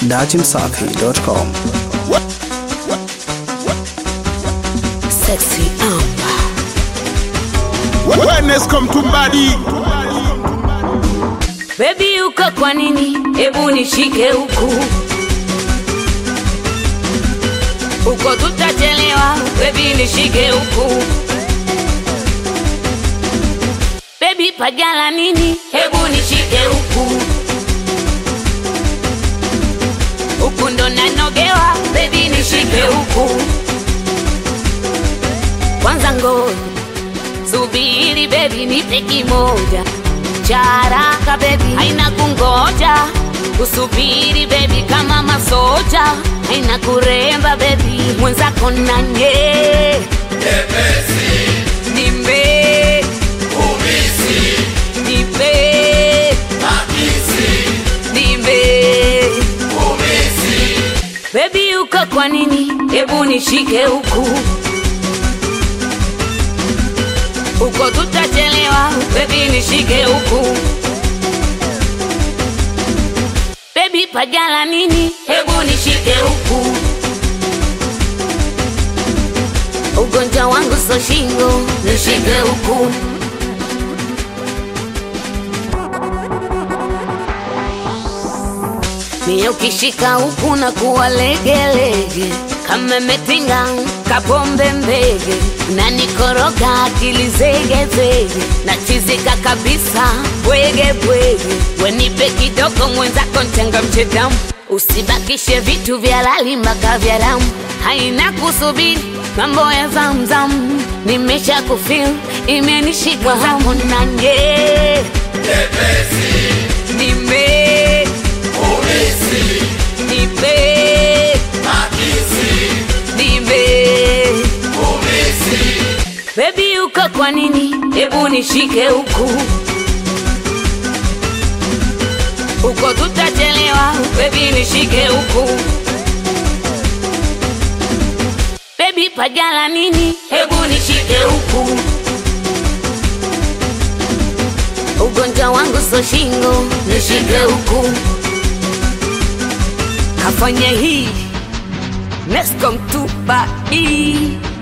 datimsafi.com. Sexy Amber. Wellness come to body. Baby uko kwa nini? Hebu nishike huku uko, tutachelewa. Baby nishike huku. Baby pagala nini? Hebu nishike huku huku, ndo nanogewa. Baby nishike huku kwanza, ngoja subiri, baby nipe kimoja cha haraka baby, haina kungoja kusubiri baby, kama masoja haina kuremba baby, mwenzako nanye nimbe nipe nimbe baby, uko kwa nini? Hebu nishike huku huko tutachelewa, baby nishike huku. Baby pagala nini? Hebu nishike huku. Ugonjwa wangu so shingo, nishike huku. Mie ukishika huku na kuwa legelege kama metinga kapombe mbege na nikoroga akili zegezege na chizika kabisa bwege bwege wenipe kidogo mwenzako ntenga mchedamu usibakishe vitu vya lali mpaka vya damu haina kusubiri mambo ya zamzam nimesha kufil imenishika hamu nanye nime nipe nipe Baby uko kwa nini? Hebu nishike huku huko, tutachelewa. Baby nishike huku. Baby pagala nini? Hebu nishike huku. Ugonjwa wangu so shingo, nishike huku. Kafanya hii Nescom tu badi